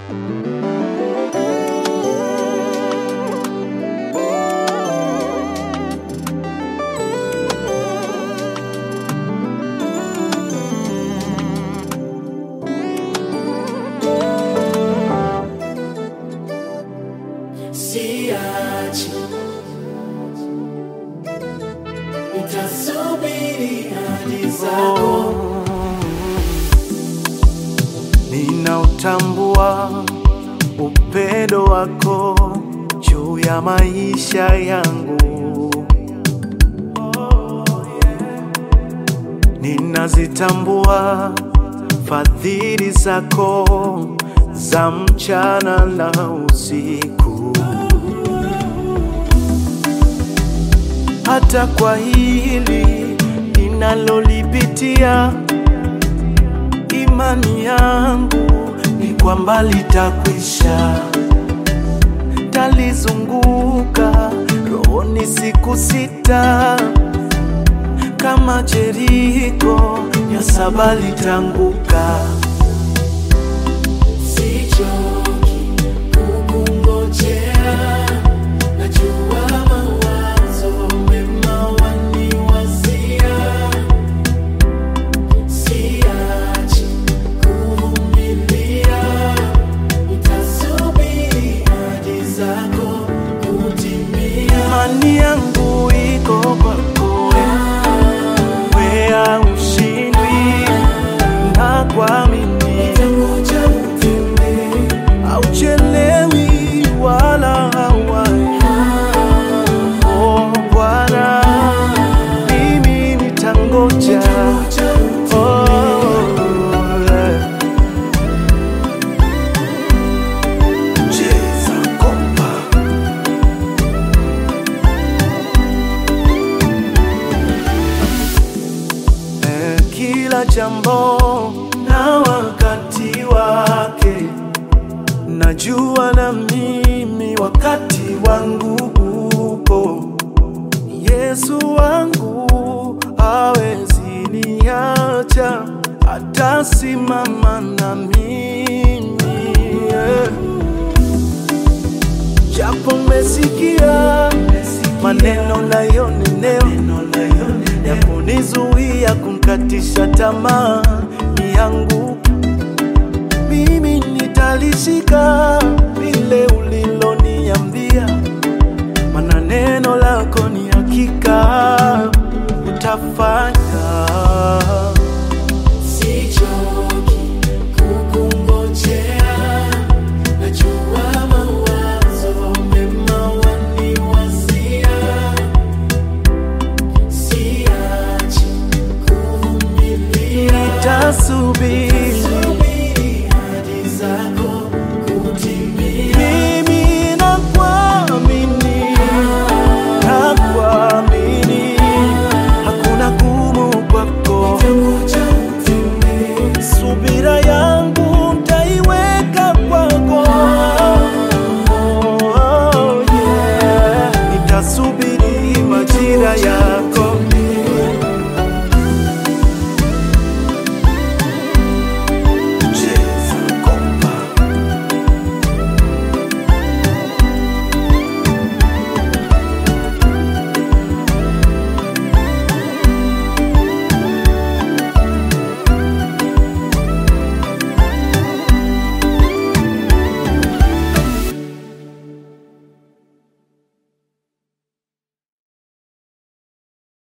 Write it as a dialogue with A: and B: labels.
A: siachi, nitasubiri hadi zako.
B: Ninautambua upendo wako juu ya maisha yangu. Ninazitambua fadhili zako za mchana na usiku. Hata kwa hili ninalolipitia imani yangu ni kwamba litakwisha. Talizunguka rohoni siku sita, kama Jeriko ya saba litanguka.
A: Sichoki kukungojea, najua mawazo mema waniwazia. Siachi kuvumilia, nitasubiri hadi zako kutimia.
B: Imani yangu iko kwako, wea ushindwi na kuamini
A: Nitangoja utembee,
B: hauchelewi wala hawai. Oh Bwana, mimi nitangoja.
A: nitangoja
B: Oh, eh. Cheza kompa. Eh, Kila jambo na wakati wake, najua na mimi wakati wangu upo. Yesu wangu hawezi niacha, atasimama na mimi yeah. Japo mesikia maneno nayonenewa ya kunizuia kumkatisha tamaa ni yangu, mimi nitalishika